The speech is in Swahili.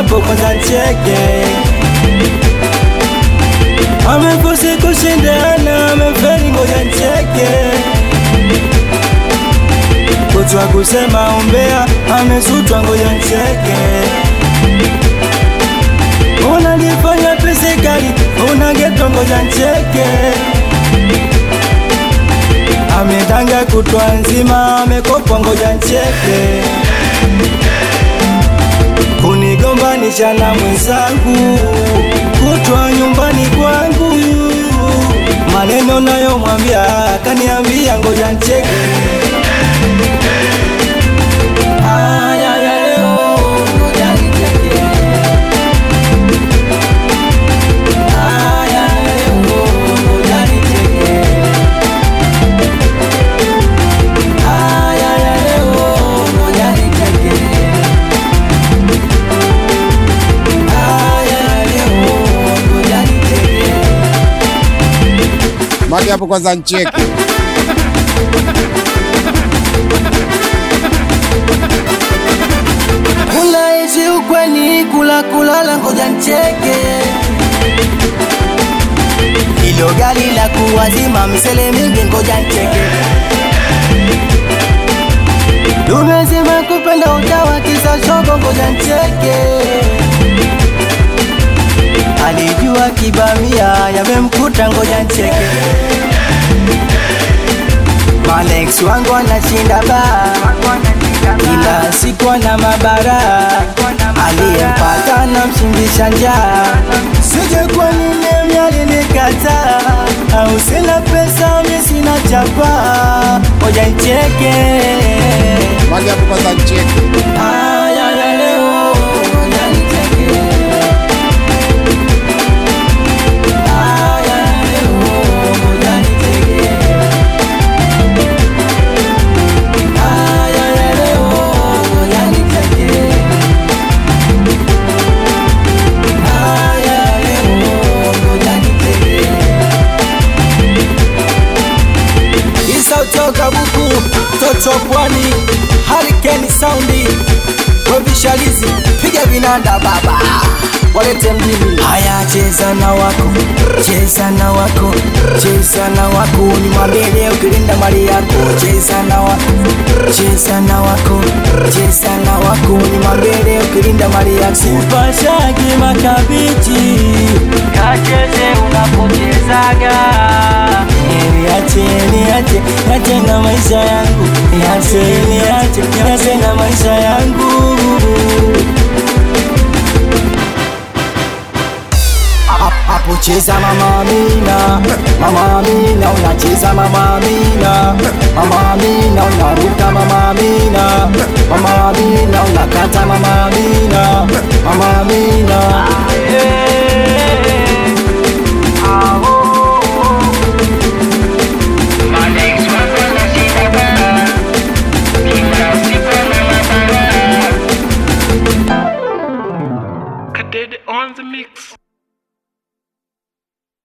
hapo kwanza ncheke. Amefosi kushindana, amefeli, ngoja ncheke. Kutwa kusema umbea, amesutwa, ngoja ncheke. Unajifanya pesi kali, una geto, ngoja ncheke. Amedanga kutwa nzima, amekopa, ngoja ncheke. Kunigombanisha na mwenzangu, kutwa nyumbani kwangu, maneno nayomwambia kaniambia, ngoja ncheke. Haya ya leo, ngoja nicheke. Haya ya leo, ngoja nicheke. Haya ya leo, ngoja nicheke. Haya ya leo, ngoja nicheke. Mage hapo kwanza ncheke. Unaishi ukweli kula kulala, ngoja ncheke. Hilo gari la kuwazima misele mingi, ngoja ncheke. Tumezima kupenda utawa kisa shogo, ngoja ncheke. Alijua kibamia yamemkuta, ngoja ncheke. Malex wangu anashinda baa kila siku ana mabara, aliyempata na mshingisha njaa. Sije kwa nini myalinikataa, au sina pesa mi sina chapa, ngoja nicheke. Mage hapo kwanza ncheke. Haya ya leo, ngoja nicheke. Haya ya leo, ngoja nicheke. Haya ya leo, ngoja nicheke. Haya ya leo, ngoja nicheke. Isa utoka buku toto pwani Hurricane soundi wevishalizi piga vinanda baba walete mjini haya cheza na wako cheza na wako cheza na wako nimwambie leo ukilinda mali yako cheza na wako cheza na wako cheza na wako nimwambie leo ukilinda mali yako sipashagi makabichi kacheze unapochezaga niache niache niache na maisha yangu niache niache niache na maisha yangu hapo cheza mama Amina, mama Amina unacheza mama Amina, mama Amina unaruka mama Amina, mama Amina unakata mama Amina, mama Amina